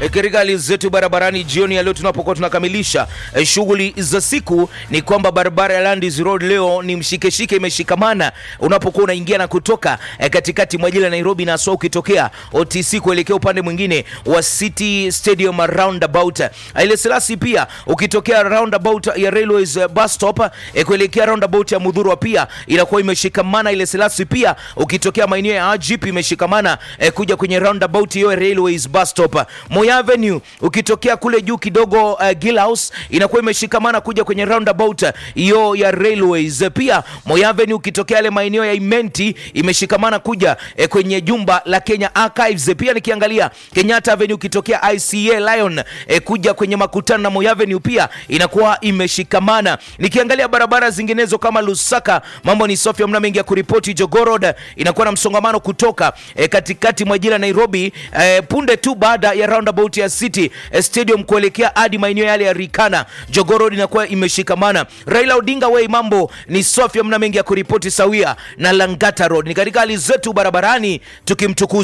E, katika hali zetu barabarani jioni ya leo tunapokuwa tunakamilisha e, shughuli za siku ni kwamba barabara ya Landis Road leo ni mshikeshike imeshikamana unapokuwa unaingia na kutoka e, katikati mwa jiji la Nairobi na hasa ukitokea OTC kuelekea upande mwingine wa City Stadium roundabout. Ile Selasi pia ukitokea roundabout ya Railways eh, bus stop e, kuelekea roundabout ya Mudhurwa pia inakuwa imeshikamana. Ile Selasi pia ukitokea maeneo ya Ajip imeshikamana e, kuja kwenye roundabout hiyo ya Railways bus stop. Moi Avenue ukitokea kule juu kidogo uh, Gill House inakuwa imeshikamana kuja kwenye roundabout hiyo ya Railways. Pia Moi Avenue ukitokea yale maeneo ya Imenti imeshikamana kuja eh, kwenye jumba la Kenya Archives. Pia nikiangalia Kenyatta Avenue ukitokea ICA Lion eh, kuja kwenye makutano na Moi Avenue pia inakuwa imeshikamana. Nikiangalia barabara zinginezo kama Lusaka, mambo ni safi, hamna mengi ya kuripoti. Jogoo Road inakuwa na msongamano kutoka eh, katikati mwa jiji la Nairobi eh, punde tu baada ya roundabout ya City eh, Stadium kuelekea hadi maeneo yale ya Rikana. Jogoo Road inakuwa imeshikamana. Raila Odinga Way, mambo ni safi, hamna mengi ya kuripoti sawia na Langata Road. Ni katika hali zetu barabarani tukimtukuza